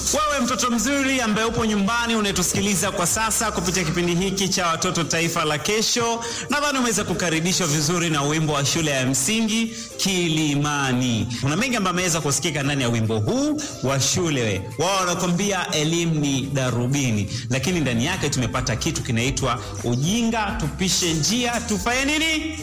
Wewe mtoto mzuri ambaye upo nyumbani unayetusikiliza kwa sasa kupitia kipindi hiki cha Watoto Taifa la Kesho, nadhani umeweza kukaribishwa vizuri na wimbo wa shule ya msingi Kilimani. Kuna mengi ambayo ameweza kusikika ndani ya wimbo huu wa shule. Wao wanakwambia elimu ni darubini, lakini ndani yake tumepata kitu kinaitwa ujinga tupishe njia tufanye nini?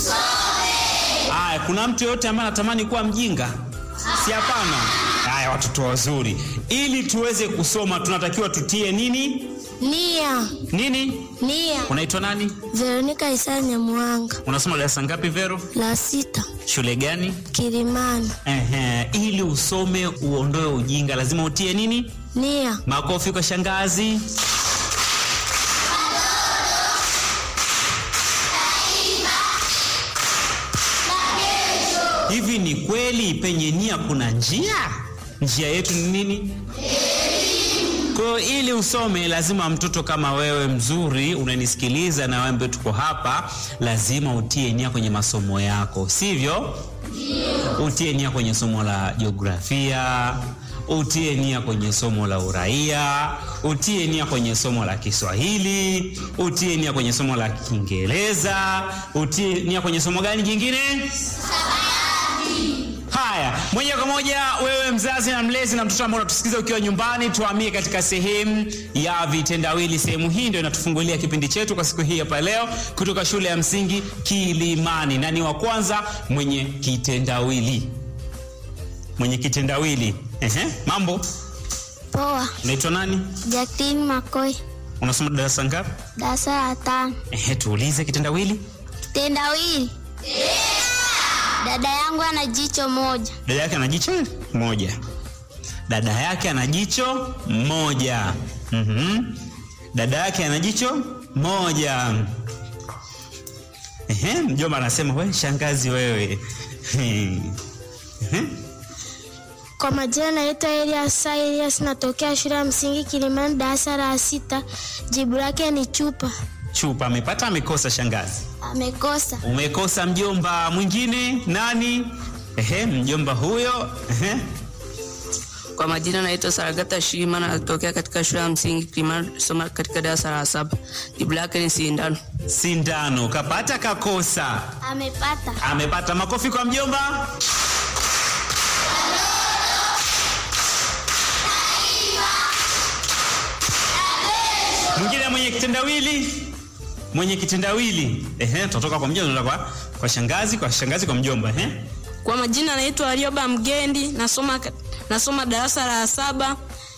Aya, kuna mtu yoyote ambaye anatamani kuwa mjinga? Si hapana. Haya, watoto wazuri, ili tuweze kusoma tunatakiwa tutie nini Nia, nini? nia. Unaitwa nani? Veronika Isaya Nyamuhanga, Unasoma darasa ngapi, Vero? la sita, Shule gani? Kilimani. Ehe, ili usome uondoe ujinga lazima utie nini? Nia, Makofi kwa shangazi. Hivi ni kweli penye nia kuna njia? Njia yetu ni nini? Kwa hiyo ili usome lazima mtoto kama wewe mzuri unanisikiliza na wewe ambaye tuko hapa, lazima utie nia kwenye masomo yako, sivyo? Utie nia kwenye somo la jiografia, utie nia kwenye somo la uraia, utie nia kwenye somo la Kiswahili, utie nia kwenye somo la Kiingereza, utie nia kwenye somo gani jingine? Haya, moja kwa moja, wewe mzazi na mlezi na mtoto ambao unatusikiliza ukiwa nyumbani, tuhamie katika sehemu ya vitendawili. Sehemu hii ndio inatufungulia kipindi chetu kwa siku hii hapa leo kutoka shule ya msingi Kilimani, na ni wa kwanza mwenye kitendawili, mwenye kitendawili. Ehe, mambo, poa. unaitwa nani? Jacqueline Makoi, Unasoma darasa ngapi? darasa la tano. Ehe, tuulize kitendawili. Kitendawili. Dada yangu ana jicho moja. Dada yake ana jicho moja. Dada yake ana jicho moja. Mhm. Dada yake ana jicho moja. Ehe, mjomba anasema we shangazi wewe. Ehe. Kwa majina naitwa Elias Sa Elias, natokea shule ya msingi Kilimani, darasa la sita. Jibu lake ni chupa. Chupa amepata amekosa shangazi? Amekosa. Umekosa mjomba mwingine nani? Ehe, mjomba huyo. Ehe. Kwa majina naitwa Saragata Shima na natokea katika shule ya msingi Kilimani, soma katika darasa la saba. Jibu lake ni sindano. Sindano kapata kakosa? Amepata. Amepata. Makofi kwa mjomba. Mwingine mwenye kitendawili, mwenye kitendawili. Ehe, tutatoka kwa mjomba tunaenda kwa, kwa shangazi, kwa shangazi kwa mjomba. Ehe, Kwa majina naitwa Arioba Mgendi, nasoma nasoma darasa la saba.